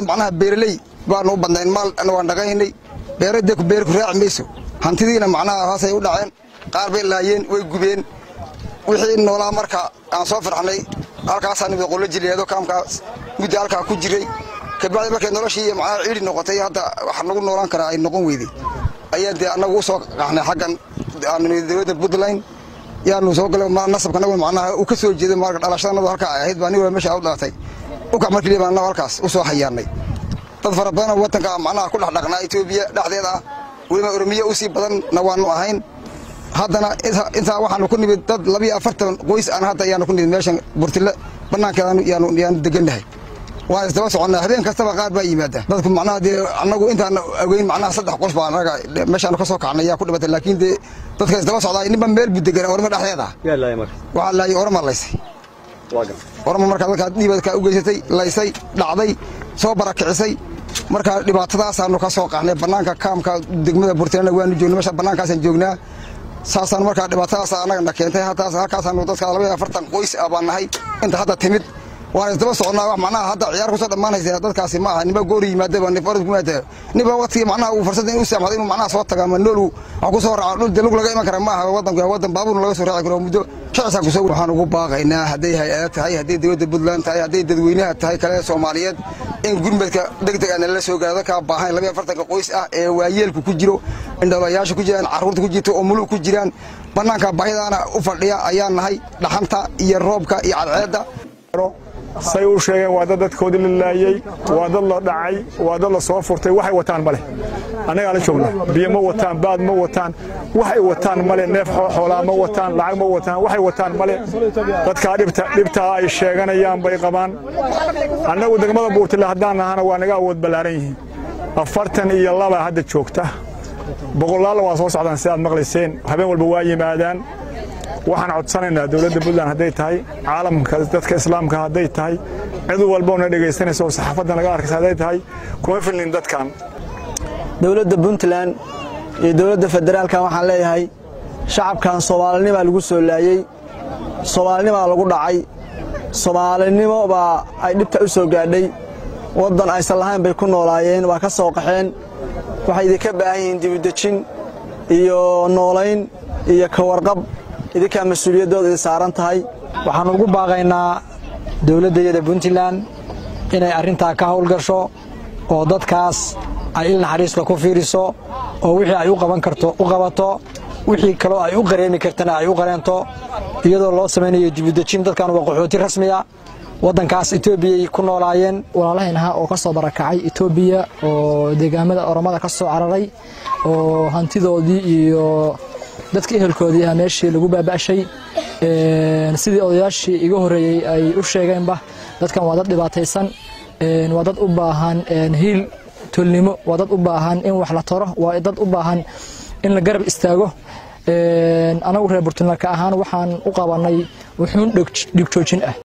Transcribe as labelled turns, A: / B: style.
A: macnaha beeraley baanu u badnayn maal waan dhaqaynay beeradee beer ku raaci mayso hantidiina macnaha hoosay u dhaceen qaar bay laayeen way gubeen wixii noolaa marka aan soo farxnay halkaasaa nimid qollo jiliyeedo kaamkaas muddo halkaa ku jiray kabacdi markay noloshii macnaha ciidhi noqotay hadda wax nagu noolaan karaa ay noqon weyday ayaan dee annagu u soo qaxnay xaggan dowladda puntland yaanu soo galay nasabkanagu macnaha uu ka soo jeeday marka dhalashadannadu halkaa ay ahayd baa nin wala meesha u dhalatay ukax markii baan annagu halkaas u soo hayaannay dad fara badanoo waddanka macnaha ku dhex dhaqnaa etoobiya dhexdeeda ah weliba oromiya u sii badanna waanu ahayn haddana intaa waxaanu ku nimid dad labiyo afartan qoys aan hadda ayaanu ku nimid meeshan burtile bannaankeedaanu yaanu degannahay waan isdaba soconnaa habeen kastaba qaar baa yimaada dadku macnaha dee annagu intaan ogeyn macnaha saddex qoys baa annaga meeshaanu ka soo kacnay yaa ku dhibatay laakiin dee dadka isdaba socdaa ninba meel buu degan ormo dhexdeeda waxaa laayay oroma laysay oroma markaa dadkaa dhiibadkaa u geysatay laysay dhacday soo barakicisay markaa dhibaatadaasaanu ka soo qaxnay bannaanka kaamka degmada burtilena waanu joogna meesha bannaankaasaan joognaa saasaan markaa dhibaatadaasa annagana keentay halkaasaanu dadka labaiyo afartan qoys ah baan nahay inta hadda timid waan isdaba soconnaa wax macnaha hadda ciyaar kusoo dhammaanaysa dadkaasi ma aha niba goori yimaadaba nin farad kumaada niba waqtigii macnaha uu fursada inuu saamxdo inuu macnaha soo taga ama noolu wax ku soo raaco dhul dee lug laga iman kara ma aha waddanku waddan baabuurna laga soo raaci karo muddo shacisaan kusoo waxaan ugu baaqaynaa hadday hay-ada tahay hadday dowladda puntland tahay hadday dadweynaha tahay kale soomaaliyeed in gurmadka degdeg aan nala soo gaaro dadkaa baahan labiyo afartanka qoys ah ee waayeelku ku jiro indhalayaasha ku jiraan carruurta ku jirto oo mulug ku jiraan bannaanka baahidaana u fadhiya ayaan nahay dhaxanta iyo roobka iyo cadceedda
B: say u sheegeen waa dad dadkoodii la laayey waa dad la dhacay waa dad la soo furtay waxay wataan ma leh annagaa la joogna biyo ma wataan baad ma wataan waxay wataan male neef xoolaa ma wataan lacag ma wataan waxay wataan male dadkaa dhibtaa ay sheeganayaan bay qabaan annagu degmada buurtile haddaan nahana waa naga awood ballaaran yihiin afartan iyo laba hadda joogta boqolaalla waa soo socdaan si aad maqlayseen habeen walba waa yimaadaan waxaan codsanaynaa dowladda puntland hadday tahay caalamka dadka islaamka hadday tahay cid walbona dhegaysanaysa oo saxaafadda naga arkaysa hadday tahay kuma filnin dadkan
C: dowladda puntland iyo dowladda federaalkan waxaan leeyahay shacabkan soomaalinimaa lagu soo laayey soomaalinimaa lagu dhacay soomaalinimo baa ay dhibta u soo gaadhay waddan aysan lahayn bay ku noolaayeen waa ka soo qaxeen waxay idinka baahan yihiin dibudejin iyo noolayn iyo ka warqab idinkaa mas-uuliyaddooda idin saaran tahay
D: waxaan ugu baaqaynaa dowladdayada puntland inay arrintaa ka howlgasho oo dadkaas ay il naxariisla ku fiiriso oo wixii ay u qaban karto u qabato wixii kaloo ay u qareemi kartana ay u qareento iyadoo loo samaynayo dibudejin dadkan waa qaxooti rasmiya waddankaas etoobiyay ku noolaayeen
E: walaalahayn ahaa oo ka soo barakacay etoobiya oo deegaamada oromada ka soo cararay oo hantidoodii iyo dadka ehelkoodii ah meeshii lagu baaba'shay sidii odayaashii iga horreeyey ay u sheegeenba dadkan waa dad dhibaataysan waa dad u baahan hiil tolnimo waa dad u baahan in wax la taro waa dad u baahan in la garab istaago anagu reer burtulnarka ahaan waxaan u qabannay wuxuun dhigjoojin ah